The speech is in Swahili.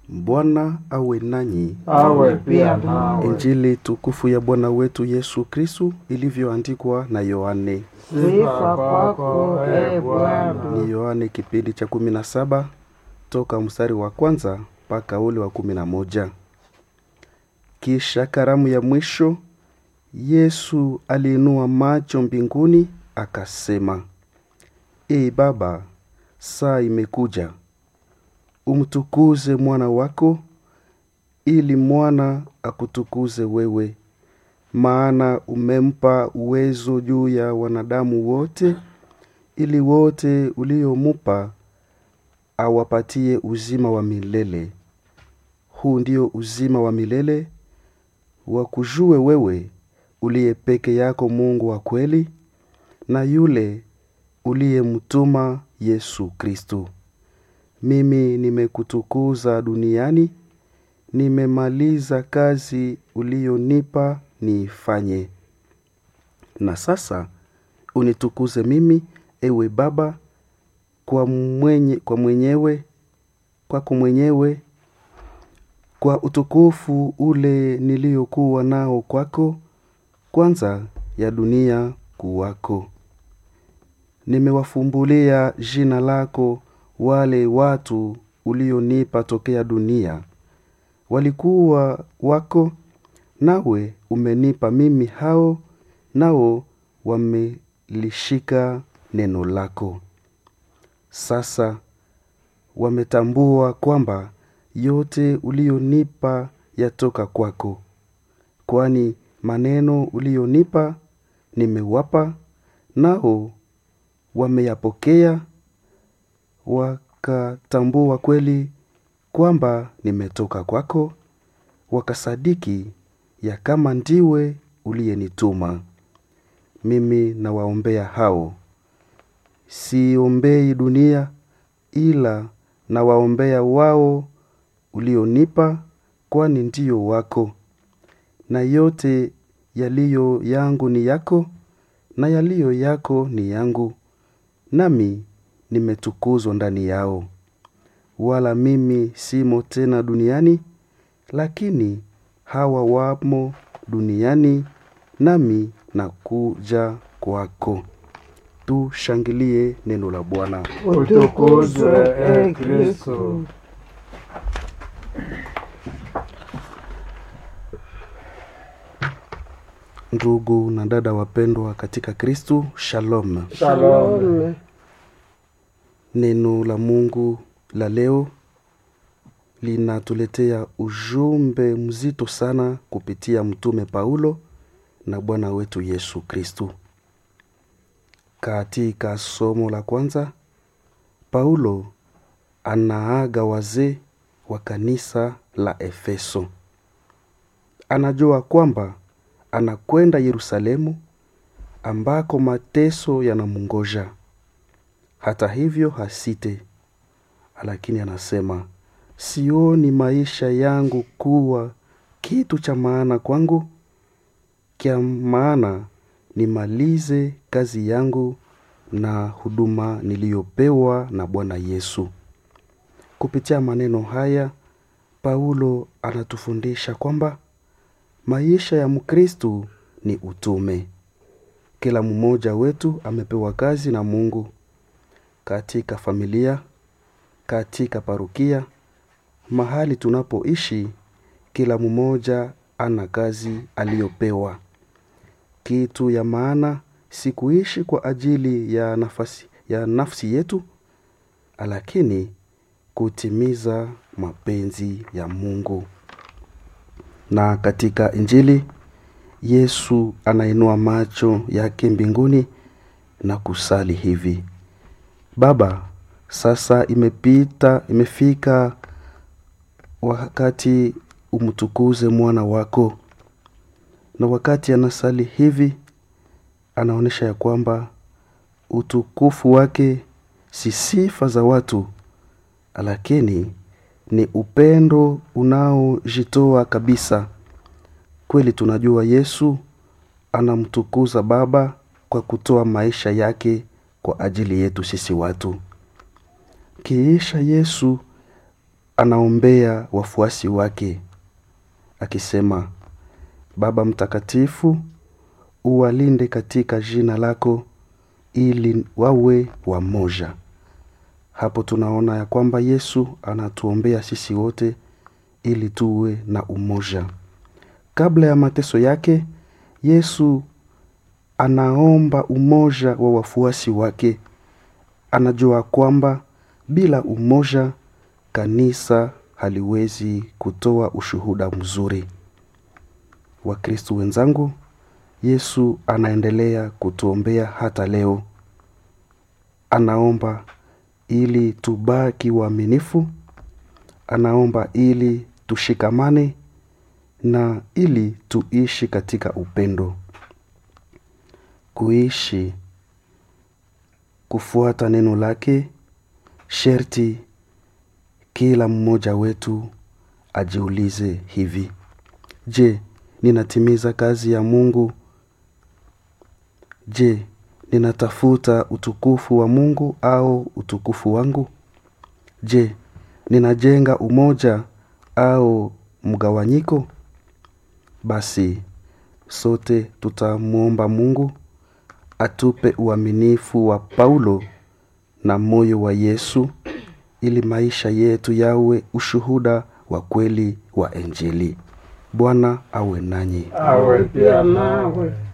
Bwana awe nanyi. awe pia nawe. Injili tukufu ya Bwana wetu Yesu Kristu ilivyoandikwa na Yohane. Sifa kwako e Bwana. Ni Yohane kipindi cha kumi na saba toka mstari wa kwanza mpaka ule wa kumi na moja. Kisha karamu ya mwisho, Yesu aliinua macho mbinguni akasema, Ee Baba, saa imekuja, umtukuze mwana wako, ili mwana akutukuze wewe, maana umempa uwezo juu ya wanadamu wote, ili wote uliomupa awapatie uzima wa milele. Huu ndio uzima wa milele, wakujue wewe uliye peke yako Mungu wa kweli, na yule uliyemtuma Yesu Kristo. Mimi nimekutukuza duniani, nimemaliza kazi uliyonipa niifanye. Na sasa unitukuze mimi, ewe Baba, kwa mwenye, kwa mwenyewe kwako mwenyewe kwa utukufu ule niliyokuwa nao kwako kwanza ya dunia kuwako. Nimewafumbulia jina lako wale watu ulionipa tokea dunia, walikuwa wako, nawe umenipa mimi hao, nao wamelishika neno lako. Sasa wametambua kwamba yote ulionipa yatoka kwako, kwani maneno ulionipa nimewapa, nao wameyapokea, wakatambua kweli kwamba nimetoka kwako, wakasadiki ya kama ndiwe uliyenituma. Mimi nawaombea hao, siombei dunia, ila nawaombea wao ulionipa, kwani ndiyo wako, na yote yaliyo yangu ni yako, na yaliyo yako ni yangu, nami nimetukuzwa ndani yao. Wala mimi simo tena duniani, lakini hawa wamo duniani, nami nakuja kwako. Tushangilie neno la Bwana. Utukuzwe e Kristo. Ndugu na dada wapendwa katika Kristu, shalom. Shalom. Neno la Mungu la leo linatuletea ujumbe mzito sana kupitia mtume Paulo na Bwana wetu Yesu Kristu. Katika somo la kwanza, Paulo anaaga wazee wa kanisa la Efeso. Anajua kwamba anakwenda Yerusalemu ambako mateso yanamngoja. Hata hivyo hasite, lakini anasema sioni maisha yangu kuwa kitu cha maana kwangu, kya maana nimalize kazi yangu na huduma niliyopewa na Bwana Yesu. Kupitia maneno haya, Paulo anatufundisha kwamba maisha ya Mkristu ni utume. Kila mmoja wetu amepewa kazi na Mungu katika familia, katika parukia, mahali tunapoishi, kila mmoja ana kazi aliyopewa. Kitu ya maana si kuishi kwa ajili ya nafasi, ya nafsi yetu, lakini kutimiza mapenzi ya Mungu. Na katika Injili Yesu anainua macho yake mbinguni na kusali hivi: Baba, sasa imepita, imefika wakati umtukuze mwana wako. Na wakati anasali hivi, anaonyesha ya kwamba utukufu wake si sifa za watu, lakini ni upendo unaojitoa kabisa. Kweli tunajua Yesu anamtukuza Baba kwa kutoa maisha yake kwa ajili yetu sisi watu. Kiisha Yesu anaombea wafuasi wake akisema baba mtakatifu uwalinde katika jina lako ili wawe wamoja hapo tunaona ya kwamba yesu anatuombea sisi wote ili tuwe na umoja kabla ya mateso yake yesu anaomba umoja wa wafuasi wake anajua kwamba bila umoja kanisa haliwezi kutoa ushuhuda mzuri wakristu wenzangu yesu anaendelea kutuombea hata leo anaomba ili tubaki waaminifu anaomba ili tushikamane na ili tuishi katika upendo kuishi kufuata neno lake sherti kila mmoja wetu ajiulize hivi je ninatimiza kazi ya mungu je ninatafuta utukufu wa mungu au utukufu wangu je ninajenga umoja au mgawanyiko basi sote tutamwomba mungu atupe uaminifu wa paulo na moyo wa yesu ili maisha yetu yawe ushuhuda wa kweli wa injili bwana awe nanyi awe pia nawe